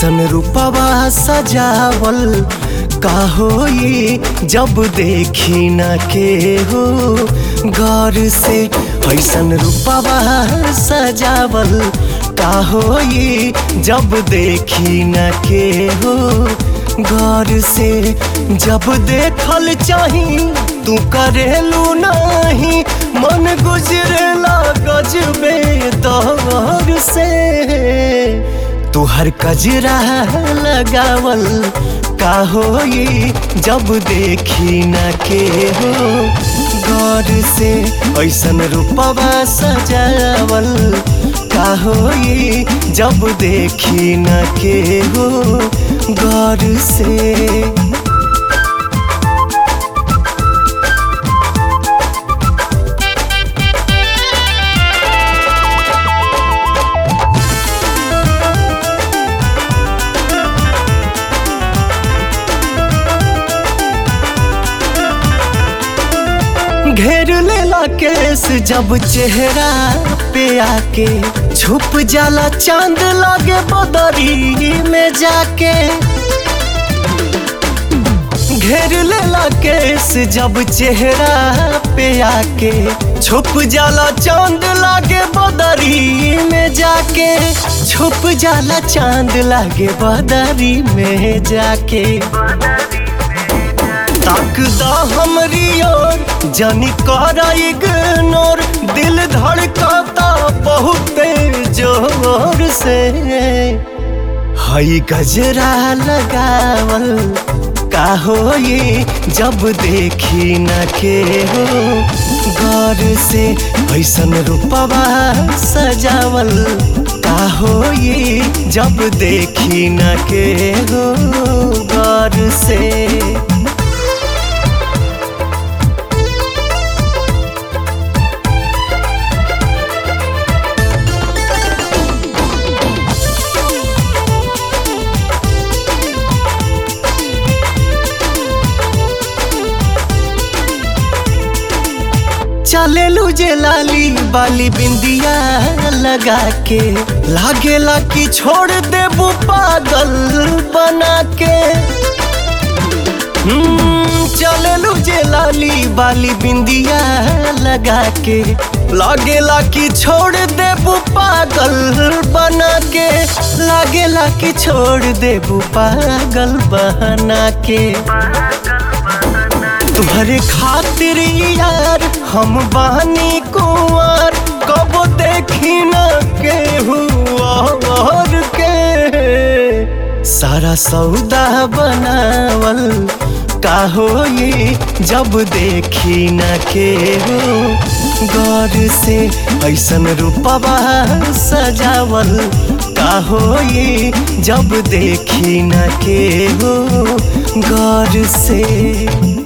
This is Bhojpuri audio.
ऐसन रूपवा सजावल का होई जब देखी न के हो गौर से ऐसन रूपवा सजावल का होई जब देखी न के हो गौर से जब देखल चाही तू करेलू नहीं मन गुजरेला गजबे दौर से तू हर कजरा लगावल का होई जब देखी न के हो गौर से ऐसन रूपवा सजावल का होई जब देखी न के हो गौर से घेर लेला केस जब चेहरा पे आके छुप जाला चांद लागे बदरी में जाके घेर लेला केस जब चेहरा पे आके छुप जाला चांद लागे बदरी में जाके छुप जाला चांद लागे बदरी में जाके ताकदा हमरी ओर जानी करा इग्नोर दिल धड़काता बहुत जोर से हई गजरा लगावल का होई जब देखी न के हो गौर से ऐसन रूपवा सजावल का होई जब देखी न के हो गौर से चलेलू जे लाली बाली बिंदिया लगा के लागेला कि छोड़ देबू पागल बना के चलेलू जे लाली बाली बिंदिया लगा के लागेला कि छोड़ देबू पागल बना के लागेला कि छोड़ देबू पागल बना के तुम्हारे खातिर यार हम बानी कुंवर कब देखी न के और के सारा सौदा बनावल का होई जब देखी न के हो गौर से ऐसन रूपवा सजावल का होई जब देखी न के हो गौर से